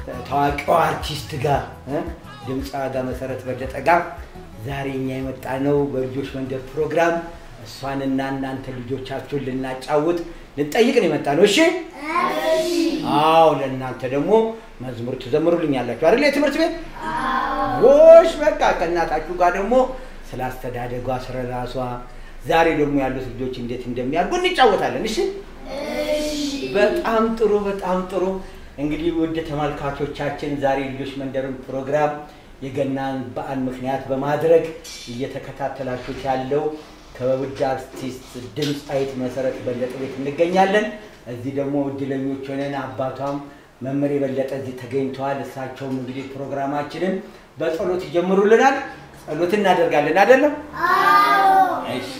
ታዋቂው አርቲስት ጋር እ? ድምፃዋ ጋር መሰረት በለጠ ጋር ዛሬ እኛ የመጣ ነው በልጆች መንደር ፕሮግራም እሷንና እናንተ ልጆቻችሁን ልናጫውት ልንጠይቅ ነው የመጣ ነው። እሺ አዎ፣ ለእናንተ ደግሞ መዝሙር ትዘምሩልኛላችሁ አይደል? የትምህርት ቤት ጎሽ፣ በቃ ከእናታችሁ ጋር ደግሞ ስለ አስተዳደጓ ስለ ራሷ ዛሬ ደግሞ ያሉት ልጆች እንዴት እንደሚያድጉ እንጫወታለን። እሺ በጣም ጥሩ፣ በጣም ጥሩ። እንግዲህ ውድ ተመልካቾቻችን ዛሬ ልጆች መንደርን ፕሮግራም የገናን በዓል ምክንያት በማድረግ እየተከታተላችሁት ያለው ከውድ አርቲስት ድምፃዊት መሰረት በለጠ ቤት እንገኛለን። እዚህ ደግሞ እድለኞች ሆነን አባቷም መምህር የበለጠ እዚህ ተገኝተዋል። እሳቸውም እንግዲህ ፕሮግራማችንን በጸሎት ይጀምሩልናል። ጸሎት እናደርጋለን አይደለም? እሺ።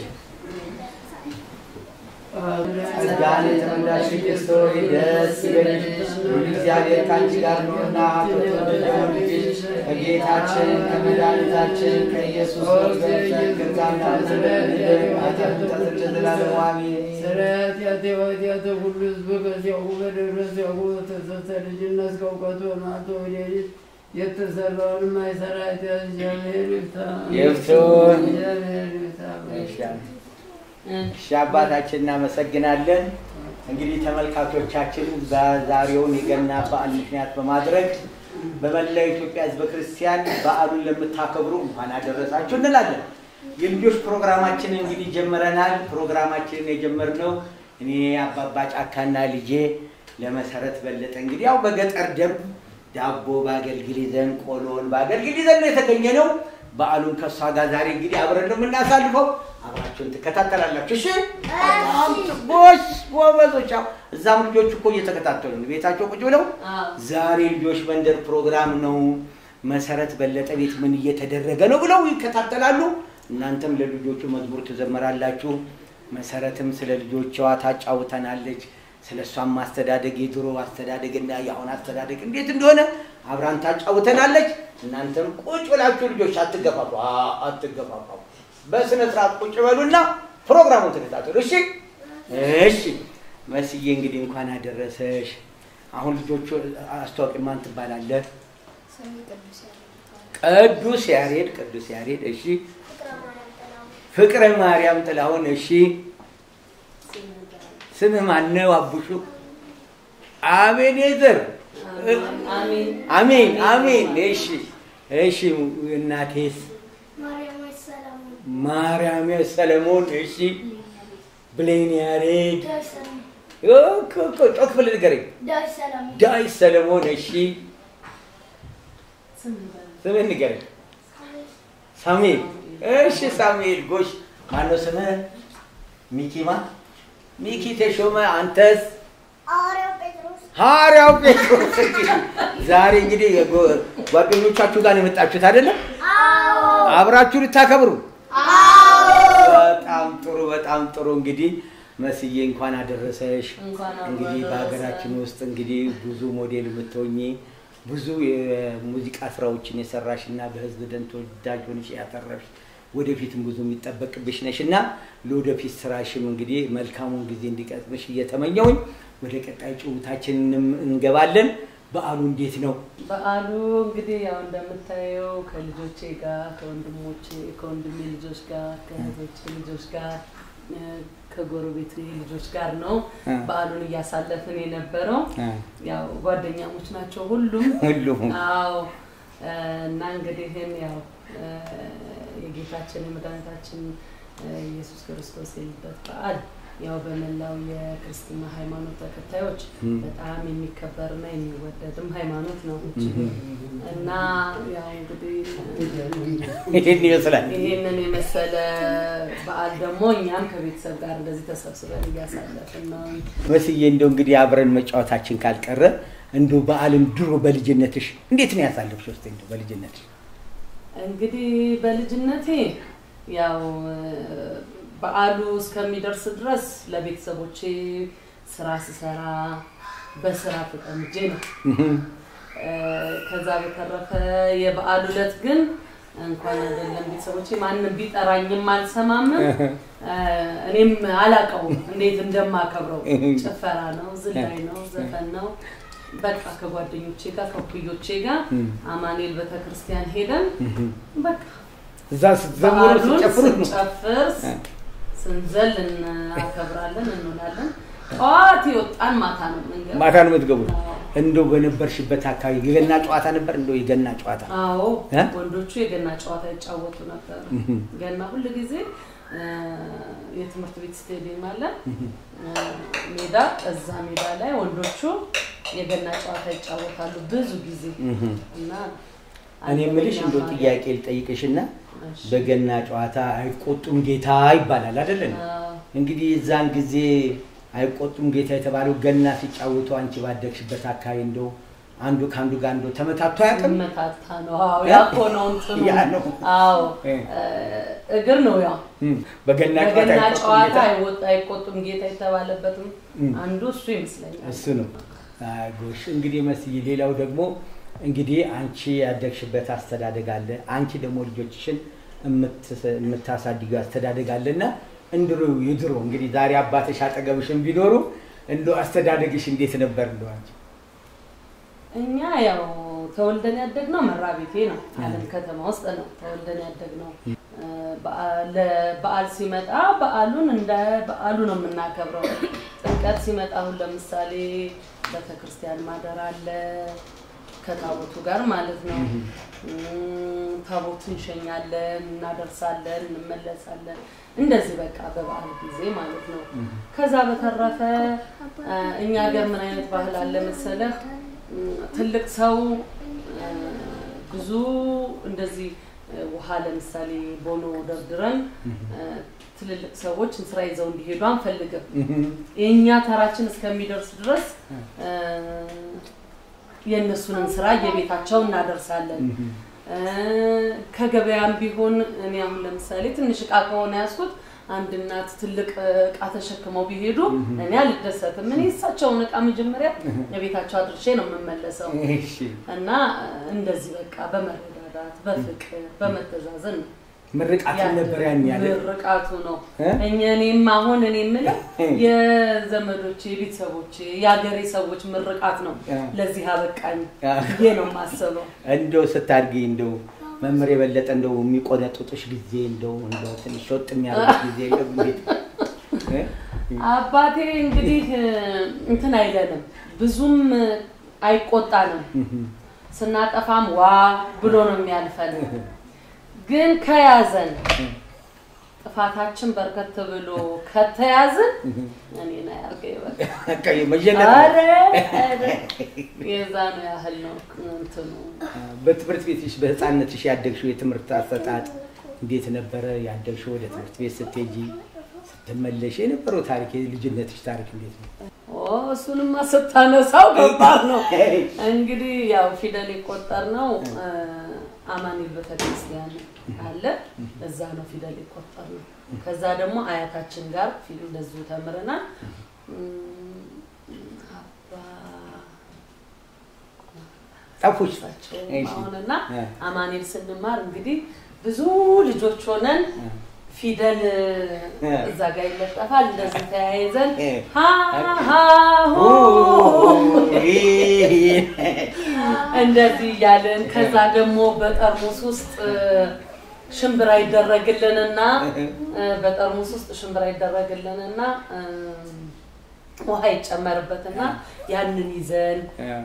ጸጋን የተመላሽ ቅድስት ሆይ ደስ ይበልሽ፣ ሁሉ እግዚአብሔር ከአንቺ ጋር ነውና ከተወደደው ልጅሽ ከጌታችን ከመድኃኒታችን ከኢየሱስ ክርስቶስ ከጋና ስለምንድር ኃጢአት ተዘላለሙ አሜን። ስርየት ያቴወትያተ ሁሉ ህዝብ ከዚያሁ በደረስ ያሁ ተሰተ ልጅነት ከእውቀቱ በማቶ ወደፊት የተሰራውን ማይሰራ እግዚአብሔር ይፍታ። ይፍቱን። እግዚአብሔር ይፍታ። እሺ አባታችን እናመሰግናለን። እንግዲህ ተመልካቾቻችን በዛሬውን የገና በዓል ምክንያት በማድረግ በመላው ኢትዮጵያ ሕዝበ ክርስቲያን በዓሉን ለምታከብሩ እንኳን አደረሳችሁ እንላለን። የልጆች ፕሮግራማችንን እንግዲህ ጀምረናል። ፕሮግራማችንን የጀመርነው እኔ አባባ ጫካና ልጄ ለመሰረት በለጠ እንግዲህ ያው በገጠር ደንብ ዳቦ በአገልግል ይዘን ቆሎን በአገልግል ይዘን ነው የተገኘ ነው። በዓሉን ከእሷ ጋር ዛሬ እንግዲህ አብረን ነው የምናሳልፈው። አብራችሁን ትከታተላላችሁ። እሺ በጣም ቦሽ ጎበዞች። ያው እዛም ልጆች እኮ እየተከታተሉ ነው ቤታቸው ቁጭ ብለው። ዛሬ ልጆች መንደር ፕሮግራም ነው መሰረት በለጠ ቤት ምን እየተደረገ ነው ብለው ይከታተላሉ። እናንተም ለልጆቹ መዝሙር ትዘምራላችሁ። መሰረትም ስለ ልጆቿ ታጫውተናለች። ስለ እሷም ማስተዳደግ የድሮ አስተዳደግና የአሁን አስተዳደግ እንዴት እንደሆነ አብራን ታጫውተናለች። እናንተም ቁጭ ብላችሁ ልጆች አትገፋፉ፣ አ- አትገፋፋ በስነ ስርዓት ቁጭ በሉና ፕሮግራሙን ተከታተሉ። እሺ እሺ። መስዬ እንግዲህ እንኳን አደረሰሽ። አሁን ልጆቹ አስተዋቂ ማን ትባላለህ? ቅዱስ ያሬድ ቅዱስ ያሬድ። እሺ። ፍቅረ ማርያም ጥላሁን። እሺ። ስምህ ማነው? አቡሹ አቤኔዘር። አሜን አሜን። እሺ እሺ። እናቴስ ማርያም ሰለሞን። እሺ። ብሌን ያሬድ ጮክ ብለህ ንገረኝ። ዳዊት ሰለሞን። እሺ። ስምህ ንገረኝ። ሳሙኤል። እሺ ሳሙኤል። ጎሽ ማነው ስምህ? ሚኪማ ሚኪ ተሾመ። አንተስ? ሐዋርያው ጴጥሮስ። ዛሬ እንግዲህ የጎ- ጓደኞቻችሁ ጋር ነው የመጣችሁት አይደለም? አብራችሁ ልታከብሩ። በጣም ጥሩ በጣም ጥሩ። እንግዲህ መስዬ እንኳን አደረሰሽ። እንኳን አብሮ እንግዲህ አደረሰን። በሀገራችን ውስጥ እንግዲህ ብዙ ሞዴል የምትሆኚ ብዙ የሙዚቃ ስራዎችን የሰራሽ እና በህዝብ ደን ተወዳጅ ሆነሽ ያተረፍሽ ወደፊትም ብዙ የሚጠበቅብሽ ነሽ እና ለወደፊት ስራሽም እንግዲህ መልካሙን ጊዜ እንዲቀጥምሽ እየተመኘውኝ ወደ ቀጣይ ጭውታችንን እንገባለን። በዓሉ እንዴት ነው? በዓሉ እንግዲህ ያው እንደምታየው ከልጆቼ ጋር ከወንድሞቼ ከወንድሜ ልጆች ጋር ከእህቶቼ ልጆች ጋር እ፣ ከጎረቤት ልጆች ጋር ነው እ። በዓሉን እያሳለፍን የነበረው። ያው ጓደኛሞች ናቸው ሁሉም። ሁሉም አዎ እ፣ እና እንግዲህ ይህን ያው እ፣ የጌታችን የመድኃኒታችን እ፣ ኢየሱስ ክርስቶስ የልደት በዓል ያው በመላው የክርስትና ሃይማኖት ተከታዮች ም። በጣም የሚከበርና የሚወደድም ሃይማኖት ነው እና ያው እንግዲህ ይህን ይመስላል። ይህንን የመሰለ በዓል ደግሞ እኛም ከቤተሰብ ጋር እንደዚህ ተሰብስበን እያሳለፍን ነው። መስዬ እንደው እንግዲህ አብረን መጫወታችን ካልቀረ እንደው በዓልን ድሮ በልጅነትሽ እንዴት ነው ያሳለፍሽ? ውስጥ እንደው በልጅነትሽ እንግዲህ በልጅነቴ ያው በዓሉ እስከሚደርስ ድረስ ለቤተሰቦቼ ስራ ስሰራ በስራ ተጠምጄ ነው። እ፣ ከዛ በተረፈ የበዓሉ ዕለት ግን እንኳን አይደለም ቤተሰቦቼ ማንም ቢጠራኝም አልሰማም። እ፣ እኔም አላውቀውም እንዴት እንደማከብረው። ጭፈራ ነው፣ ዝላይ ነው፣ ዘፈን ነው በቃ ከጓደኞቼ ጋር ከኩዮቼ ጋር እም። አማኑኤል ቤተክርስቲያን ሄደን በቃ እዛ ስትዘምሩ በዓሉን ስትጨፍሩ ነው ስንጨፍር እ። ስንዘል እናከብራለን እንውላለን። ጠዋት የወጣን ማታ ነው የምንገባው። ማታ ነው የምትገቡት አዎ። እንደው በነበርሽበት አካባቢ የገና ጨዋታ ነበር እንደው የገና ጨዋታ አዎ እ? ወንዶቹ የገና ጨዋታ ይጫወቱ ነበር። እህም። ገና ሁል ጊዜ እ፣ የትምህርት ቤት ስቴዲየም አለ እ፣ ሜዳ፣ እዛ ሜዳ ላይ ወንዶቹ የገና ጨዋታ ይጫወታሉ ብዙ ጊዜ እህም። እና እኔ የምልሽ እንደው አንደኛ ጥያቄ ልጠይቅሽና እሺ። በገና ጨዋታ አይቆጡም ጌታ ይባላል አይደለም አዎ። እንግዲህ የዛን ጊዜ አይቆጡም ጌታ የተባለው ገና ሲጫወቱ አንቺ ባደግሽበት አካባቢ እንደው አንዱ ከአንዱ ጋር እንደው ተመታቶ አያውቅም መታታ ነው። አዎ ያ እኮ ነው እንትኑ። ያ ነው። አዎ እ። እ፣ እግር ነው ያው እም፣ በገና ጨዋታ በገና አይቆጡም ጨዋታ ጌታ አይወጣ አይቆጡም ጌታ የተባለበትም እም። አንዱ እሱ ይመስለኛል። እሱ ነው አይ ጎሽ እንግዲህ መስዬ ሌላው ደግሞ እንግዲህ አንቺ ያደግሽበት አስተዳደግ አለ አንቺ ደግሞ ልጆችሽን የምትስ- የምታሳድጊው አስተዳደግ አለና እንድሮ የድሮ እንግዲህ ዛሬ አባትሽ አጠገብሽን ቢኖሩ እንደ አስተዳደግሽ እንዴት ነበር እንደው አንቺ እኛ ያው ተወልደን ያደግነው መራቤቴ ነው። አለም ከተማ ውስጥ ነው ተወልደን ያደግነው። እ፣ በዓል- በዓል ሲመጣ በዓሉን እንደ በዓሉ ነው የምናከብረው። ጥምቀት ሲመጣ አሁን ለምሳሌ ቤተክርስቲያን ማደር አለ ከታቦቱ ጋር ማለት ነው። እም፣ ታቦት እንሸኛለን፣ እናደርሳለን፣ እንመለሳለን። እንደዚህ በቃ በበዓል ጊዜ ማለት ነው። ከዛ በተረፈ እ፣ እኛ ሀገር ምን አይነት ባህል አለ መሰለህ? እም፣ ትልቅ ሰው እ፣ ብዙ እንደዚህ እ፣ ውሃ ለምሳሌ ቦኖ ደርድረን እ፣ ትልልቅ ሰዎች ስራ ይዘው እንዲሄዱ አንፈልግም። የእኛ ተራችን እስከሚደርስ ድረስ እ፣ የእነሱንም ስራ የቤታቸው እናደርሳለን። እ፣ ከገበያም ቢሆን እኔ አሁን ለምሳሌ ትንሽ እቃ ከሆነ ያዝኩት አንድ እናት ትልቅ እቃ ተሸክመው ቢሄዱ እኔ አልደሰትም። እኔ እሳቸውን እቃ መጀመሪያ የቤታቸው አድርሼ ነው የምመለሰው እሺ እና እንደዚህ በቃ በመረዳዳት በፍቅር በመተዛዘን ነው ምርቃትን ነበር ያን ያለ ምርቃቱ ነው። እ? እኛ እኔም አሁን እኔ የምለው የዘመዶቼ የቤተሰቦቼ የሀገሬ ሰዎች ምርቃት ነው እ። ለዚህ አበቃኝ እ። ብዬ ነው የማስበው። እንደው ስታድጊ እንደው መምህር የበለጠ እንደው የሚቆነጥጡሽ ጊዜ እንደው እንደው ትንሽ ወጥ የሚያደርግ ጊዜ የለም እንዴት እ? አባቴ እንግዲህ እ፣ እንትን አይለንም ብዙም አይቆጣንም። ስናጠፋም ዋ ብሎ ነው የሚያልፈን። ግን ከያዘን ጥፋታችን በርከት ብሎ ከተያዝን እኔን አያርገኝ በቃ። በቃ መጀነጥ ኧረ ኧረ የዛኑ ያህል ነው እንትኑ። በትምህርት ቤትሽ በህፃነትሽ ያደግሽው የትምህርት አሰጣጥ እንዴት ነበረ? ያደግሽው ወደ ትምህርት ቤት ስትሄጂ ስትመለሽ የነበረው ታሪክ የልጅነትሽ ታሪክ እንዴት ነው? ኦ እሱንማ ስታነሳው ከባድ ነው። እንግዲህ ያው ፊደል የቆጠር ነው አማኑኤል ቤተክርስቲያን አለ እዛ ነው ፊደል የቆጠር ነው። ከዛ ደግሞ አያታችን ጋር ፊል እንደዚሁ ተምረናል። እም፣ አባ ጠፉሽ? እሳቸው እሺ። አሁንና እ። አማኑኤል ስንማር እንግዲህ ብዙ ልጆች ሆነን ፊደል እዛ ጋር ይለጠፋል። እንደዚህ ተያይዘን እ። ሀ ሀ ሁ እንደዚህ እያልን ከዛ ደግሞ በጠርሙስ ውስጥ እ፣ ሽምብራ ይደረግልንና እ፣ በጠርሙስ ውስጥ ሽምብራ ይደረግልንና እ፣ ውሃ ይጨመርበትና ያንን ይዘን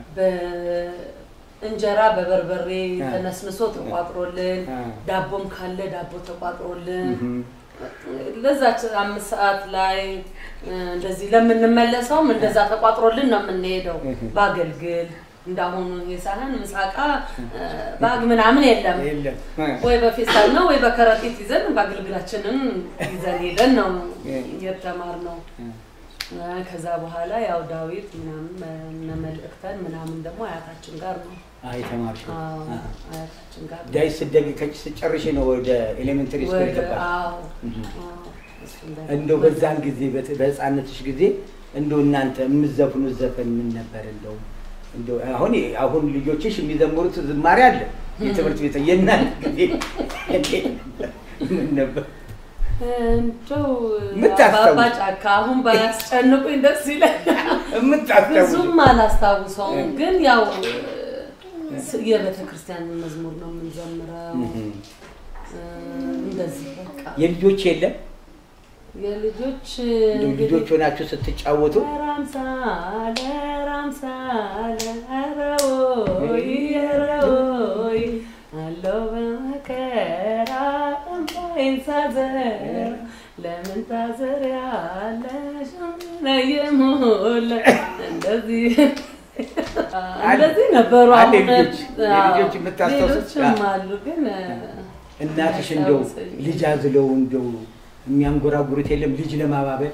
በእንጀራ በበርበሬ ተነስንሶ ተቋጥሮልን ዳቦም ካለ ዳቦ ተቋጥሮልን ለዛች አምስት ሰዓት ላይ እ፣ እንደዚህ ለምንመለሰውም እንደዛ ተቋጥሮልን ነው የምንሄደው። በአገልግል እንዳሁኑ ይሄ ሳህን ምሳቃ እ፣ ባግ ምናምን የለም። የለም ወይ በፌስታል ነው ወይ በከረጢት ይዘን በአገልግላችንን ይዘን ሄደን ነው የተማርነው። እ፣ ከዛ በኋላ ያው ዳዊት ምናምን እነ መልእክተን ምናምን ደግሞ አያታችን ጋር ነው አይ ተማርሽ አዎ፣ አያታችን ጋር ነው። ዳይ ስደግ ከጭ ስጨርሽ ነው ወደ ኤሌመንተሪ ስኩል ወደ የገባሽ? አዎ፣ አዎ፣ እሱ እንደዛ እንደው በዛን ጊዜ በት- በህፃነትሽ ጊዜ እንደው እናንተ የምዘፍኑት ዘፈን ምን ነበር? እንደው እንደው አሁን አሁን ልጆችሽ የሚዘምሩት ዝማሬ አለ የትምህርት ቤት የእናንተ ጊዜ እንዴት ነበር? ምን ነበር? እንደው የምታስታውስ- አባባ ጫካ አሁን ባያስጨንቁኝ ደስ ይለኛል። የምታስታውሱ ብዙም አላስታውሰውም፣ ግን ያው ስ- የቤተ ክርስቲያን መዝሙር ነው የምንዘምረው። እ፣ እንደዚህ በቃ የልጆች የለም የልጆች እንደው እንግዲህ ልጆች ሆናችሁ ስትጫወቱ ራምሳለ ራምሳለ ረወይ ረወይ አለው በመከራ እንባዬን ሳዘር ለምን ታዘሪያለሽ ለየሞለ እንደዚህ እንደዚህ ነበሩ። አለ አሁን ልጆች፣ አዎ፣ የልጆች የምታስታውሱት? ሌሎችም አሉ ግን እናትሽ እንደው አያስታውሰኝም። ልጅ አዝለው እንደው የሚያንጎራጉሩት የለም ልጅ ለማባበል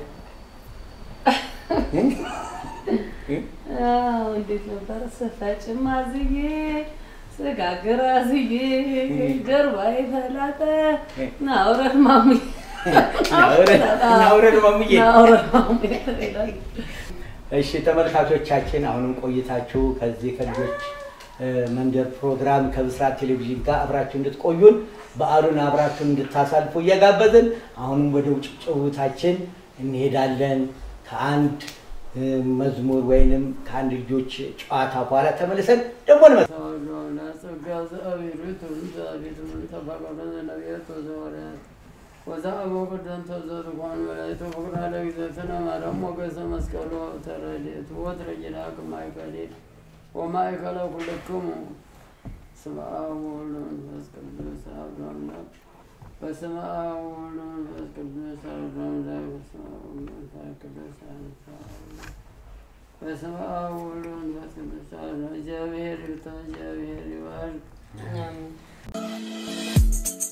እ? እ? አዎ እንዴት ነበር? ስፈጭም አዝዬ ስጋግር አዝዬ ጀርባዬ ተላጠ ናውረድ ማሙዬ ናውረድ- ናውረድ ማሙዬ። ናውረድ ማሙዬ ይላል። እሺ ተመልካቾቻችን አሁንም ቆይታችሁ ከዚህ ከልጆች እ፣ መንደር ፕሮግራም ከብስራት ቴሌቪዥን ጋር አብራችሁ እንድትቆዩን በዓሉን አብራችሁ እንድታሳልፉ እየጋበዝን አሁንም ወደ ውጭ ጭውታችን እንሄዳለን። ከአንድ እ፣ መዝሙር ወይንም ከአንድ ልጆች ጨዋታ በኋላ ተመልሰን ደግሞ እንመጣለን። ተወልዶና ጸጋ ዘአብሔሩ ትንዛቤት ምን ተፈቀደ ነቢያት ወዘዋርያት ወዘአበ ቅደም ተዘርጓን መላእክት ፍቅራ ለእግዝእትነ ማርያም ሞገሰ መስቀሉ ተረድኤት ወትረ ጅናቅ ማእከሌ ወማእከለ ኩልክሙ ስመ አብ ወወልድ ወመንፈስ ቅዱስ አሐዱ አምላክ በስመ አብ ወወልድ ወመንፈስ ቅዱስ አሐዱ አምላክ በስመ አብ ወወልድ ወመንፈስ ቅዱስ አሐዱ አምላክ በስመ አብ ወወልድ ወመንፈስ ቅዱስ አሐዱ እግዚአብሔር ይፍታ፣ እግዚአብሔር ይባርክ። አሜን።